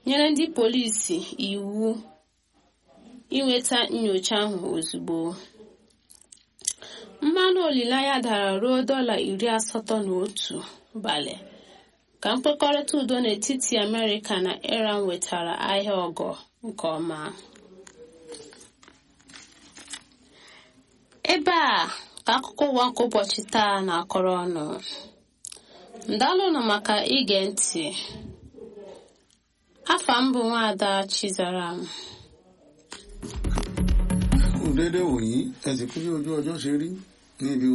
nyere ndị polisi iwu inweta nyocha ahụ ozugbo mmanụ olileanya dara ruo dọla iri asatọ na otu balị ka mkpekọrịta udo n'etiti amerịka na iran wetara ahịa ọgọ nke ọma ebe a ka akụkọ ụwa nke ụbọchị taa na-akọrọ ọnụ ndalụnụ maka ige ntị afa m bụ nwaada chizaram kù déédéé wòyí ẹ sì kú bí ojú ọjọ́ ṣe rí níbi